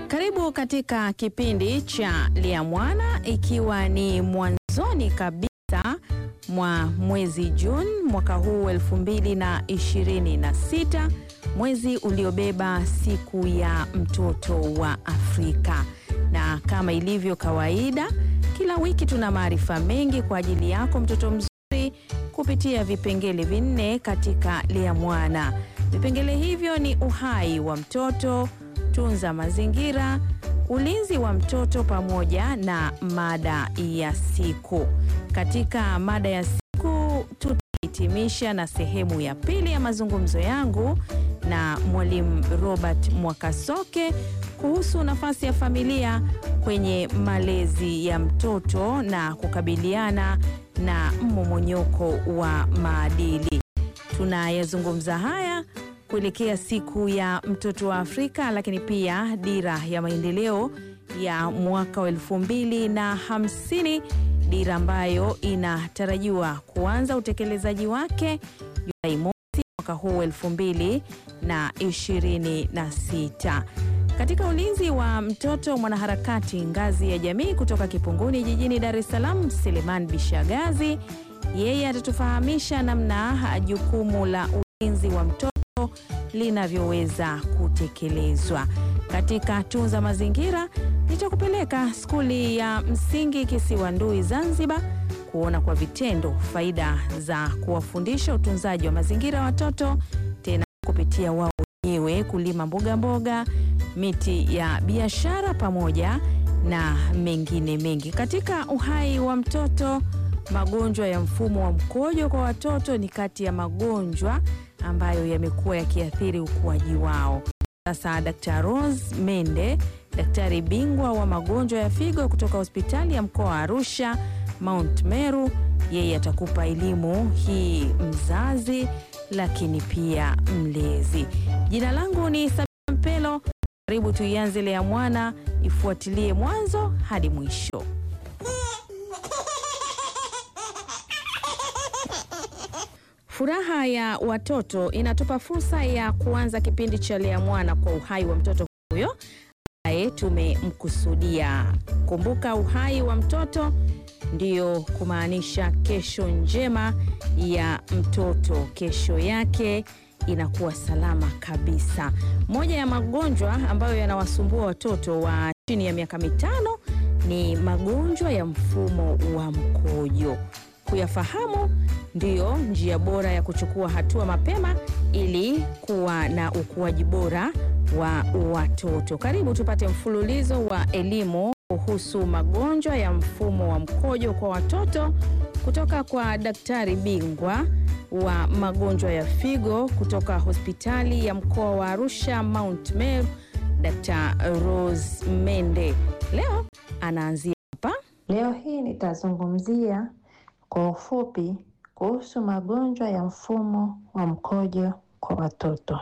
Karibu katika kipindi cha Lia Mwana, ikiwa ni mwanzoni kabisa mwa mwezi Juni mwaka huu 2026, mwezi uliobeba siku ya mtoto wa Afrika. Na kama ilivyo kawaida, kila wiki tuna maarifa mengi kwa ajili yako mtoto mzuri kupitia vipengele vinne katika Lia Mwana. Vipengele hivyo ni uhai wa mtoto, tunza mazingira, ulinzi wa mtoto pamoja na mada ya siku. Katika mada ya siku tutahitimisha na sehemu ya pili ya mazungumzo yangu na Mwalimu Robert Mwakasoke kuhusu nafasi ya familia kwenye malezi ya mtoto na kukabiliana na mmomonyoko wa maadili. Tunayazungumza haya kuelekea siku ya mtoto wa Afrika, lakini pia dira ya maendeleo ya mwaka wa elfu mbili na hamsini, dira ambayo inatarajiwa kuanza utekelezaji wake Julai mosi mwaka huu elfu mbili na ishirini na sita. Katika ulinzi wa mtoto, mwanaharakati ngazi ya jamii kutoka Kipunguni jijini Dar es Salaam, Seleman Bishagazi, yeye atatufahamisha namna jukumu la ulinzi wa mtoto linavyoweza kutekelezwa. Katika tunza mazingira, nitakupeleka skuli ya msingi Kisiwandui Zanzibar kuona kwa vitendo faida za kuwafundisha utunzaji wa mazingira watoto, tena kupitia wao wenyewe kulima mboga mboga, miti ya biashara pamoja na mengine mengi. Katika uhai wa mtoto, magonjwa ya mfumo wa mkojo kwa watoto ni kati ya magonjwa ambayo yamekuwa yakiathiri ukuaji wao. Sasa Dr. Rose Mende, daktari bingwa wa magonjwa ya figo kutoka hospitali ya mkoa wa Arusha Mount Meru, yeye atakupa elimu hii mzazi, lakini pia mlezi. Jina langu ni Sabina Mpelo. Karibu tuianze Lea Mwana, ifuatilie mwanzo hadi mwisho. Furaha ya watoto inatupa fursa ya kuanza kipindi cha Lea Mwana kwa uhai wa mtoto huyo ambaye tumemkusudia. Kumbuka, uhai wa mtoto ndiyo kumaanisha kesho njema ya mtoto, kesho yake inakuwa salama kabisa. Moja ya magonjwa ambayo yanawasumbua watoto wa chini ya miaka mitano ni magonjwa ya mfumo wa mkojo. Kuyafahamu ndiyo njia bora ya kuchukua hatua mapema ili kuwa na ukuaji bora wa watoto. Karibu tupate mfululizo wa elimu kuhusu magonjwa ya mfumo wa mkojo kwa watoto kutoka kwa daktari bingwa wa magonjwa ya figo kutoka hospitali ya mkoa wa Arusha Mount Meru, Dr. Rose Mende. Leo anaanzia hapa. Leo hii nitazungumzia kwa ufupi kuhusu magonjwa ya mfumo wa mkojo kwa watoto.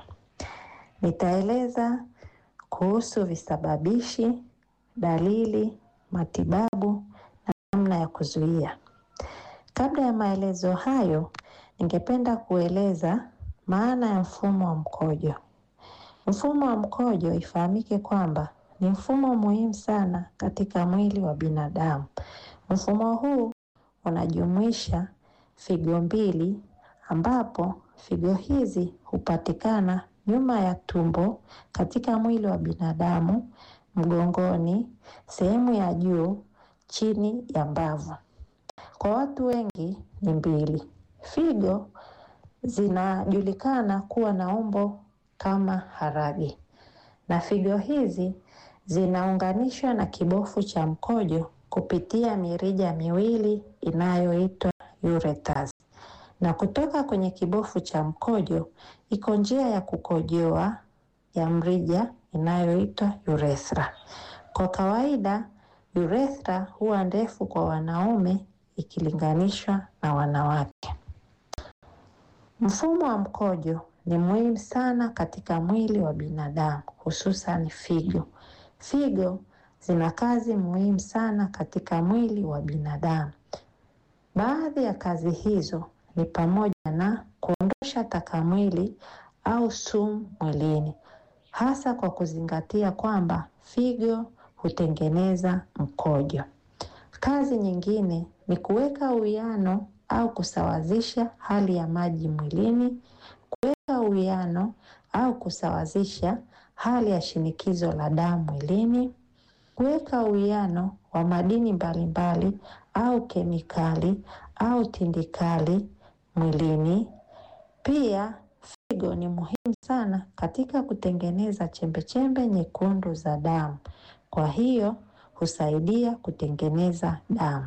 Nitaeleza kuhusu visababishi, dalili, matibabu na namna ya kuzuia. Kabla ya maelezo hayo, ningependa kueleza maana ya mfumo wa mkojo. Mfumo wa mkojo ifahamike kwamba ni mfumo muhimu sana katika mwili wa binadamu. Mfumo huu unajumuisha figo mbili ambapo figo hizi hupatikana nyuma ya tumbo katika mwili wa binadamu, mgongoni, sehemu ya juu, chini ya mbavu. Kwa watu wengi ni mbili. Figo zinajulikana kuwa na umbo kama harage, na figo hizi zinaunganishwa na kibofu cha mkojo kupitia mirija miwili inayoitwa ureters, na kutoka kwenye kibofu cha mkojo iko njia ya kukojoa ya mrija inayoitwa urethra. Kwa kawaida urethra huwa ndefu kwa wanaume ikilinganishwa na wanawake. Mfumo wa mkojo ni muhimu sana katika mwili wa binadamu, hususan figo. Figo zina kazi muhimu sana katika mwili wa binadamu. Baadhi ya kazi hizo ni pamoja na kuondosha taka mwili au sumu mwilini. hasa kwa kuzingatia kwamba figo hutengeneza mkojo. Kazi nyingine ni kuweka uwiano au kusawazisha hali ya maji mwilini, kuweka uwiano au kusawazisha hali ya shinikizo la damu mwilini, kuweka uwiano wa madini mbalimbali au kemikali au tindikali mwilini. Pia figo ni muhimu sana katika kutengeneza chembechembe nyekundu za damu, kwa hiyo husaidia kutengeneza damu.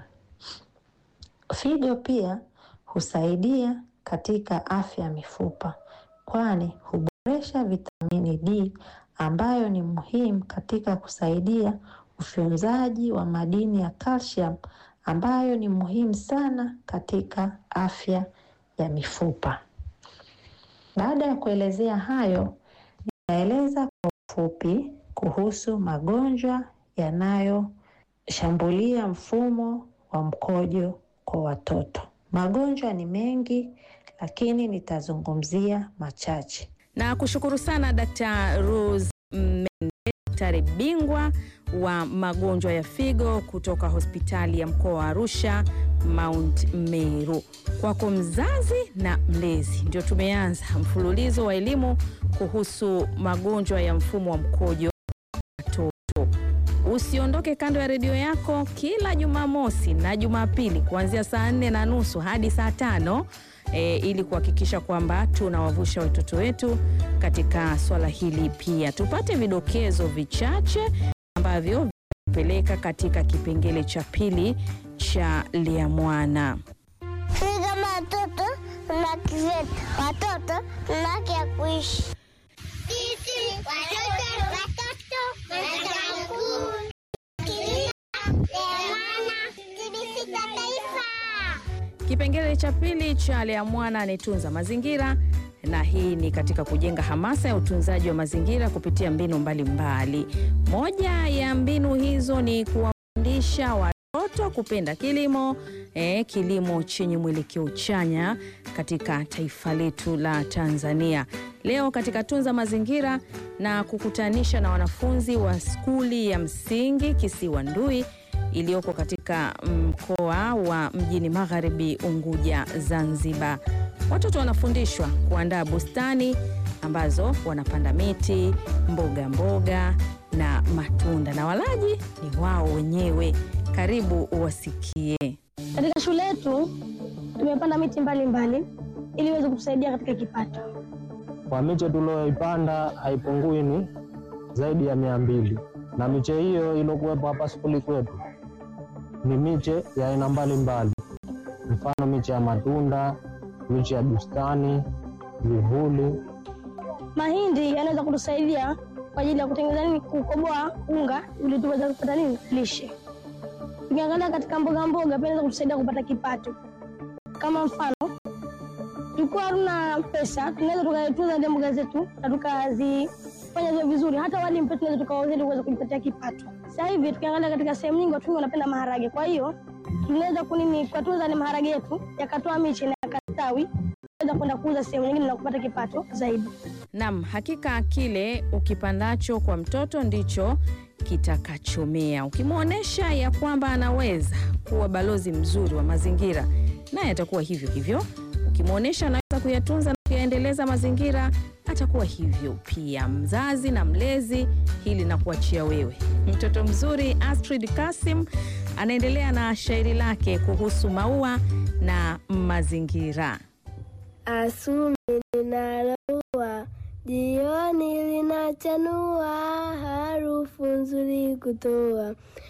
Figo pia husaidia katika afya ya mifupa, kwani huboresha vitamini D ambayo ni muhimu katika kusaidia ufyonzaji wa madini ya calcium ambayo ni muhimu sana katika afya ya mifupa. Baada ya kuelezea hayo, nitaeleza kwa ufupi kuhusu magonjwa yanayoshambulia mfumo wa mkojo kwa watoto. Magonjwa ni mengi, lakini nitazungumzia machache. Na kushukuru sana Dr. Rose Mende, daktari bingwa wa magonjwa ya figo kutoka hospitali ya mkoa wa Arusha Mount Meru. Kwako mzazi na mlezi, ndio tumeanza mfululizo wa elimu kuhusu magonjwa ya mfumo wa mkojo watoto. Usiondoke kando ya redio yako kila Jumamosi na Jumapili kuanzia saa nne na nusu hadi saa tano e, ili kuhakikisha kwamba tunawavusha watoto wetu katika swala hili. Pia tupate vidokezo vichache ambavyo vinapeleka katika kipengele cha pili cha Liamwana. Sisi kama watoto tuna haki zetu, watoto tuna haki ya kuishi. Sisi watoto watoto watakuwa TBC cha taifa. Kipengele cha pili cha Liamwana ni tunza mazingira, na hii ni katika kujenga hamasa ya utunzaji wa mazingira kupitia mbinu mbalimbali mbali. Moja ya mbinu hizo ni kuwafundisha watoto kupenda kilimo eh, kilimo chenye mwelekeo chanya katika taifa letu la Tanzania. Leo katika tunza mazingira na kukutanisha na wanafunzi wa skuli ya msingi Kisiwa Ndui iliyoko katika mkoa wa Mjini Magharibi Unguja, Zanzibar. Watoto wanafundishwa kuandaa bustani ambazo wanapanda miti, mboga mboga na matunda, na walaji ni wao wenyewe. Karibu uwasikie. Katika shule yetu tumepanda miti mbalimbali ili iweze kutusaidia katika kipato. Kwa miche tulioipanda haipungui ni zaidi ya mia mbili, na miche hiyo iliyokuwepo hapa skuli kwetu ni miche ya aina mbalimbali, mfano miche ya matunda, miche ya bustani, vivuli. Mahindi yanaweza kutusaidia kwa ajili ya kutengeneza nini, kukoboa unga ili tuweze kupata nini, lishe. Tukiangalia katika mboga mboga pia inaweza kutusaidia kupata kipato. Kama mfano, tulikuwa hatuna pesa, tunaweza tukatunza zile mboga zetu na tukazifanya ziwe vizuri, hata wali pia tunaweza tukauza ili kuweza kujipatia kipato. Sasa hivi tukiangalia katika sehemu nyingi, watu wengi wanapenda maharage, kwa hiyo tunaweza kunini kutunza ile maharage yetu yakatoa miche na yakastawi, tunaweza kwenda kuuza sehemu nyingine na kupata kipato zaidi. Naam, hakika kile ukipandacho kwa mtoto ndicho kitakachomea. Ukimwonyesha ya kwamba anaweza kuwa balozi mzuri wa mazingira, naye atakuwa hivyo hivyo. Ukimwonyesha anaweza kuyatunza na kuyaendeleza mazingira, atakuwa hivyo pia. Mzazi na mlezi, hili na kuachia wewe. Mtoto mzuri Astrid Kasim anaendelea na shairi lake kuhusu maua na mazingira. Asubuhi linaloua, jioni linachanua, harufu nzuri kutoa,